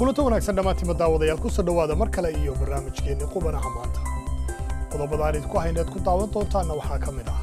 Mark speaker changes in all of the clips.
Speaker 1: kulanto wanaagsan dhammaantiima daawadayaal ku soo dhowaada mar kale iyo barnaamijkeenni qubanaha maanta qodobada aan idinku hayneed ku daawan doontaanna waxaa ka mid ah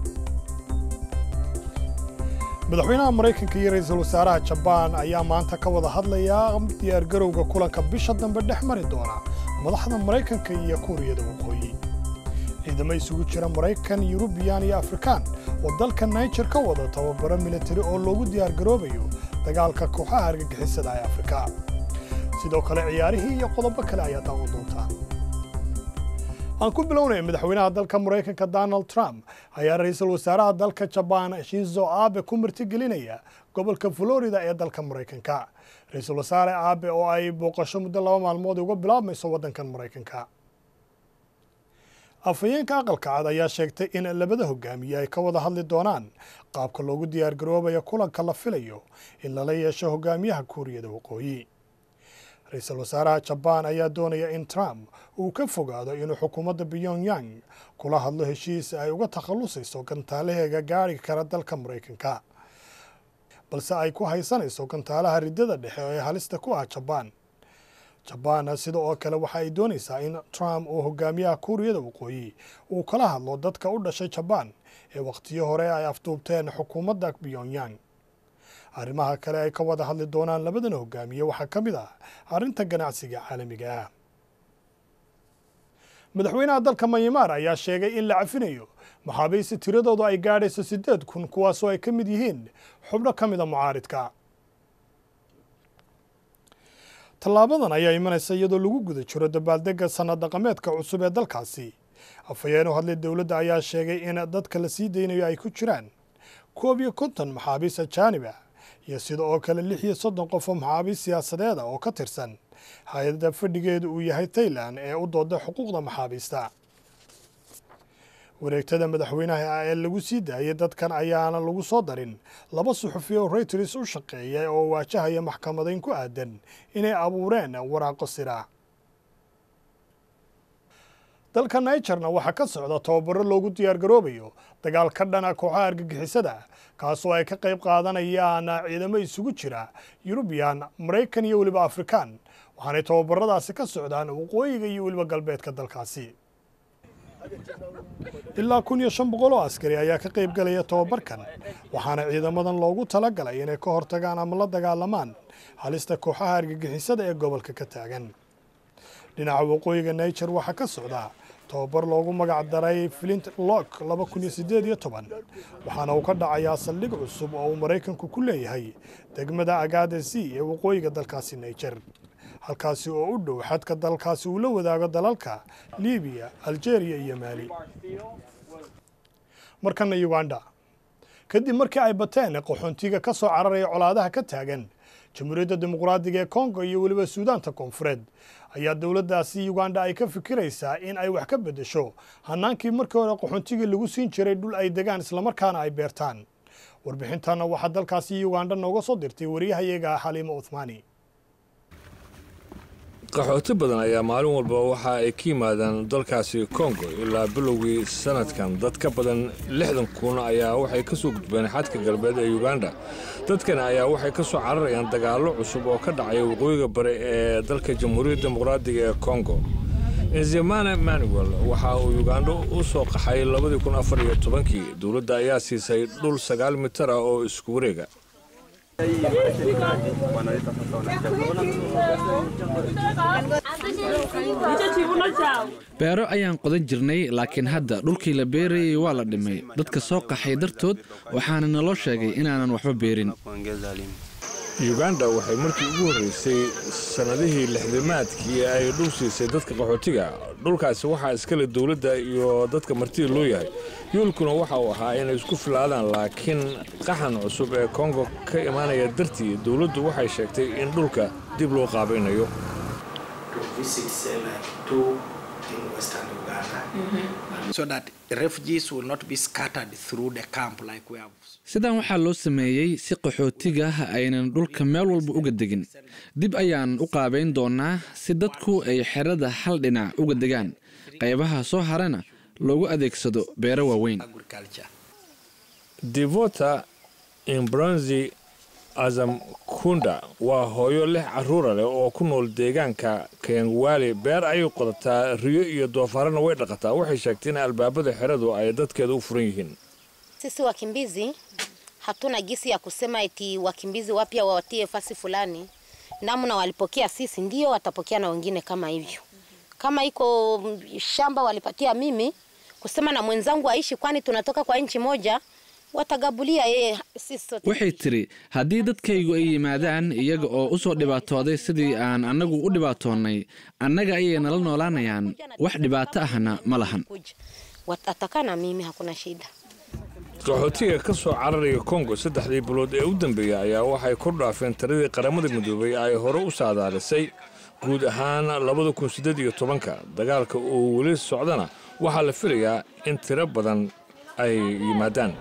Speaker 1: madaxweynaha maraykanka iyo ra'iisul wasaaraha jabaan ayaa maanta ka wada hadlaya diyaargarowga kulanka bisha dambe dhex mari doona madaxda maraykanka iyo kuuriyada waqooyi ciidamo isugu jira maraykan yurubiyan iyo afrikaan oo dalka naijer ka wada tababaro militari oo loogu diyaargaroobayo dagaalka kooxaha argagixisada ee afrika sidoo kale ciyaarihii iyo qodobo kale ayaa daawan doontaan aan ku bilownaya madaxweynaha dalka maraykanka donald trump ayaa ra'iisul wasaaraha dalka jabaan shinzo abe ku martigelinaya gobolka florida ee dalka maraykanka ra-iisul wasaare abe oo ay booqasho muddo laba maalmood uga bilaabmayso waddankan maraykanka afhayeenka aqalka cad ayaa sheegtay in labada hogaamiye ay ka wada hadli doonaan qaabka loogu diyaargaroobayo kulanka la filayo in lala yeesho hogaamiyaha kuuriyada waqooyi ra-iisul wasaaraha jabaan ayaa doonaya in trump uu ka fogaado inuu xukuumadda pyongyang kula hadlo heshiis ay uga takhallusayso gantaalaheega gaari kara dalka maraykanka balse ay ku haysanayso gantaalaha riddada dhexe ee halista ku ah jabaan jabaan sida oo kale waxa ay doonaysaa in trump uu hogaamiyaha kuuriyada waqooyi uu kala hadlo dadka u dhashay jabaan ee wakhtiyo hore ay afduubteen xukuumadda pyongyang arrimaha kale ay ka wada hadli doonaan labadan hogaamiye waxaa ka mid ah arrinta ganacsiga caalamiga ah madaxweynaha dalka mayamaar ayaa sheegay in la cafinayo maxaabiista tiradoodu ay gaadhayso siddeed kun kuwaasoo ay ka mid yihiin xubno ka mida mucaaridka tallaabadan ayaa imanaysa iyadoo lagu guda jiro dabaaldegga sanad dhaqameedka cusub ee dalkaasi afhayeen u hadlay dowladda ayaa sheegay in dadka la sii daynayo ay ku jiraan koob iyo konton maxaabiis ajaanib ah iyo sida oo kale lix iyo soddon qof oo maxaabiis siyaasadeeda oo ka tirsan hay-adda fadhigeedu uu yahay tailan ee u dooda xuquuqda maxaabiista wareegtada madaxweynaha ee lagu sii daayay dadkan ayaana lagu soo darin laba suxufi oo reuters u shaqeeya oo waajahaya maxkamadayn ku aadan inay abuureen waraaqo sira dalka nigerna waxaa ka socda tababaro loogu diyaargaroobayo dagaal ka dhana kooxaha argagixisada kaasoo ay ka qayb qaadanayaan ciidamo isugu jira yurubiyan maraykan iyo weliba afrikaan waxaanay tababaradaasi ka socdaan waqooyiga iyo weliba galbeedka dalkaasi ilaa kun iyo shan boqol oo askari ayaa ka qayb galaya tababarkan waxaana ciidamadan loogu talagalay inay ka hortagaan ama la dagaalamaan halista kooxaha argagixisada ee gobolka ka taagan dhinaca waqooyiga niger waxaa ka socda tababar loogu magac daray flint lock laba kun iyo siddeed iyo toban waxaana uu ka dhacayaa saldhig cusub oo uu maraykanku ku leeyahay degmada agadesi ee waqooyiga dalkaasi niger halkaasi oo u dhow xadka dalkaasi uu la wadaago dalalka libiya algeria iyo maali markana uganda kadib markii ay bateen qaxoontiga ka soo cararaya colaadaha ka taagan jamhuuriyadda dimuqraadiga ee kongo iyo weliba suudaanta koonfureed ayaa dowladdaasi uganda ay ka fikiraysaa in ay wax ka beddesho hanaankii markii hore qaxoontiga lagu siin jiray dhul ay degaan islamarkaana ay beertaan warbixintanna waxaa dalkaasi uganda nooga soo dirtay wariyahayaga xaliimo uthmaani
Speaker 2: qaxooti badan ayaa maalin walba waxa ay ka yimaadaan dalkaasi kongo ilaa bilowgii sanadkan dad ka badan lixdan kun ayaa waxay ka soo gudbeen xadka galbeed ee uganda dadkani ayaa waxay ka soo cararayaan dagaallo cusub oo ka dhacaya waqooyiga bari ee dalka jamhuuriyadda dimuqraadiga ee kongo inzimana manuel waxa uu uganda u soo qaxay labadii kun afar iyo tobankii dowladda ayaa siisay dhul sagaal mitar ah oo isku wareega
Speaker 3: beero ayaan qodan jirnay laakiin hadda dhulkii la beerayay waa la dhimay dadka soo qaxay dartood waxaana naloo sheegay inaanan waxba beerin
Speaker 2: uganda waxay markii ugu horreysay sannadihii lixdimaadkii ay dhul siisay dadka qaxootiga dhulkaasi waxaa iskale dowladda iyo dadka martida loo yahay yoolkuna waxa uu ahaa inay isku filaadaan laakiin qaxan cusub ee kongo ka imaanaya dartii dowladdu waxay sheegtay in dhulka dib loo qaabaynayo
Speaker 3: sidan waxaa loo sameeyey si qaxootiga aynan dhulka meel walba uga degin dib ayaan u qaabayn doonaa si dadku ay xerada hal dhinac uga degaan qaybaha soo harana loogu adeegsado beero waaweyn
Speaker 2: devota imbronzi azam kunda waa hooyo lix carruura leh oo ku nool deegaanka kengwali beer ayay qodataa riyo iyo doofaarana way dhaqataa waxay sheegtay in albaabada xeradu ay dadkeeda u furan yihiin
Speaker 4: Sisi wakimbizi hatuna gisi ya kusema eti wakimbizi wapya wawatie fasi fulani. Namna walipokea sisi ndio watapokea na wengine kama hivyo. Kama iko mm, shamba walipatia mimi kusema na mwenzangu aishi, kwani tunatoka kwa nchi moja, watagabulia yeye sisi sote.
Speaker 3: waxay tiri haddii dadkaygu ay yimaadaan iyaga oo u soo dhibaatooday sidii aan annagu u dhibaatoonnay annaga ayay nala noolaanayaan wax dhibaato ahna ma lahan
Speaker 4: Kuja. Watatakaa na mimi, hakuna shida.
Speaker 2: qaxootiga ka soo cararaya kongo saddexdii bilood ee u dambeeyey ayaa waxay kor dhaafeen tiradii qaramada midoobay ay hore u saadaalisay guud ahaan labada kun siddeed iyo tobanka dagaalka uu weli socdana waxaa la filayaa in tiro badan ay yimaadaan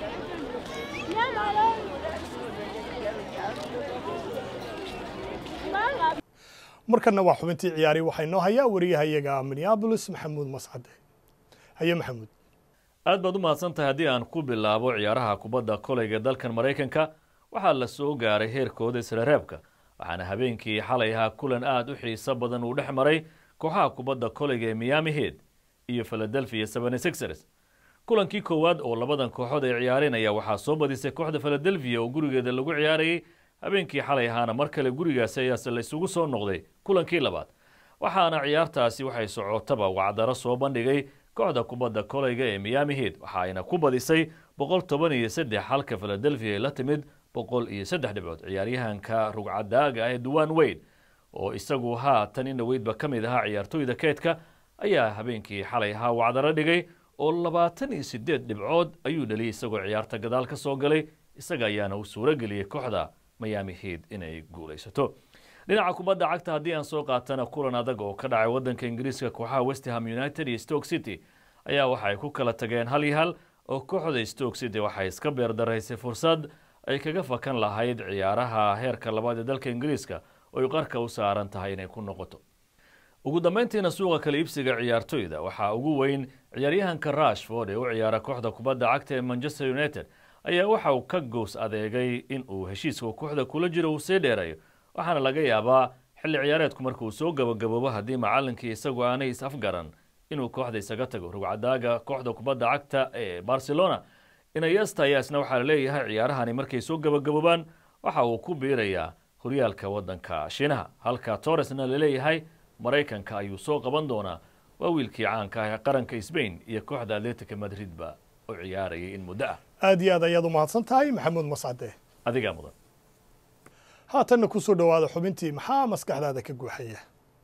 Speaker 1: markanna waa xubintii ciyaari waxaa inoo hayaa wariyahayaga minneabolis maxamuud mascade haye maxamuud
Speaker 5: aad baad u mahadsan tahay haddii aan ku bilaabo ciyaaraha kubadda koleyga dalkan maraykanka waxaa la soo gaaray heerkooda isreereebka waxaana habeenkii xalay ahaa kulan aad u xiiso badan uu dhex maray kooxaha kubadda koleyga ee miami head iyo philadelphia seventy sixers kulankii koowaad oo labadan kooxood ay ciyaareen ayaa waxaa soo badisay kooxda philadelphia oo gurigeeda lagu ciyaarayay habeenkii xalay ahaana mar kale gurigaasi ayaase la isugu soo noqday kulankii labaad waxaana ciyaartaasi waxay socotaba wacdaro soo bandhigay kooxda kubadda koleyga ee miami head waxa ayna ku badisay boqol toban iyo saddex halka philadelphia ay la timid boqol iyo saddex dhibcood ciyaaryahanka rugcadaaga ah ee duwan weyd oo isagu haatan in dhaweydba ka mid ahaa ciyaartooyda keedka ayaa habeenkii xalay ahaa wacdaro dhigay oo labaatan iyo sideed dhibcood ayuu dhaliyay isagoo ciyaarta gadaal ka soo galay isaga ayaana u suuro geliyey kooxda miami head inay guulaysato dhinaca kubadda cagta haddii aan soo qaatana kulan adag oo ka dhacay waddanka ingiriiska kooxaha westham united iyo stoke city ayaa waxay ku kala tageen hal iyo hal oo kooxda stoke city waxay iska beerdaraysay fursad ay kaga fakan lahayd ciyaaraha heerka labaad ee dalka ingiriiska oo ay qarka u saaran tahay inay ku noqoto ugu dambeyntiina suuqa kala iibsiga ciyaartoyda waxaa ugu weyn ciyaaryahanka rashford ee u ciyaara kooxda kubadda cagta ee manchester united ayaa waxa uu ka goos adeegay in uu heshiiska kooxda kula jiro uu sii dheerayo waxaana laga yaabaa xilli ciyaareedku markuu soo gabagaboobo haddii macallinkii isagu aanay is afgaran inuu kooxda isaga tago rugcadaaga kooxda kubadda cagta ee barcelona inayesta ayaa isna waxaa laleeyahay ciyaarahani markay soo gabagaboobaan waxa uu ku biirayaa horyaalka waddanka shiinaha halka torresna laleeyahay maraykanka ayuu soo qaban doonaa waa wiilkii caanka ah ee qaranka sbain iyo kooxda atletica madridba u ciyaarayay in muddo ah
Speaker 1: aad iyo aad ayaad u mahadsan tahay maxamuud mascade
Speaker 5: adigaa mudan
Speaker 1: haatanna ku soo dhowaada xubintii maxaa maskaxdaada ka guuxaya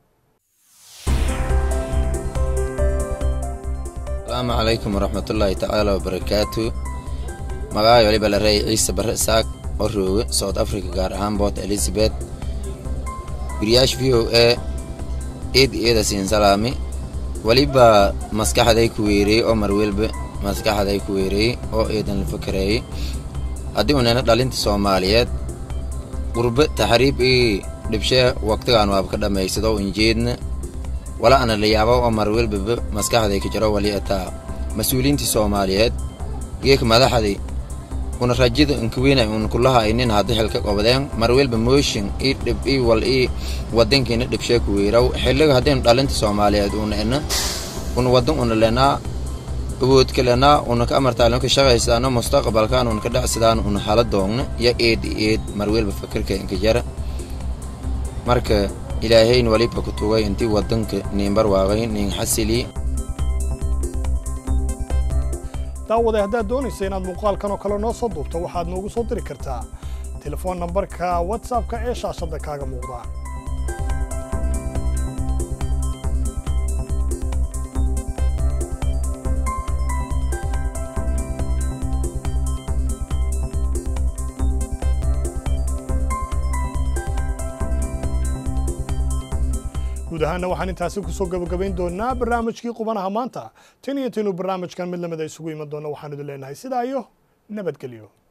Speaker 6: asalaamu calaykum waraxmatullaahi tacaala wabarakaatu magacay waliba la reeyay ciise barre isaaq oo rooge south africa gaar ahaan boort elizabeth guriyaash v o a eed eeda siin salaami weliba maskaxday ku weereeyey oo marwelba maskaxday ku weereeyey oo eedan la fakarayey haddii unana dhalinta soomaaliyeed qurbe taxriib ii dhibshee waqtigaan waaba ka dhammaysado injeedna wala ana la yaaba oo marwelbaba maskaxday ka jiro wali ataa mas-uuliyiintii soomaaliyeed geeka madaxday una rajida inkawiina un kulaha inin hadda xilka qobdeen marwelba mooshin ii dhib ii wal ii wadankiina dhibshee ku weeraw xilliga haddaynu dhalinta soomaaliyeed una ina una wadan una lenaa awoodka lenaa una ka amartaalin ka shaqaysaano mustaqbalkan una ka dhacsadaan una hala doogna ya eed eed marwelba fakirka inka jara marka ilaahayn waliba ku tugay intii wadanka niinbar waaqay niin xasili
Speaker 1: daawaday haddaad doonaysa inaad muuqaalkan oo kale noo soo duubto waxaad noogu soo diri kartaa telefoon nambarka whatsappka ee shaashadda kaaga muuqda guud ahaanna waxaan intaasi kusoo gabagabayn doonaa barnaamijkii qubanaha maanta tan iyo intaynu barnaamijkan mid lamida isugu iman doonno waxaan idin leenahay sidaa iyo nabadgelyo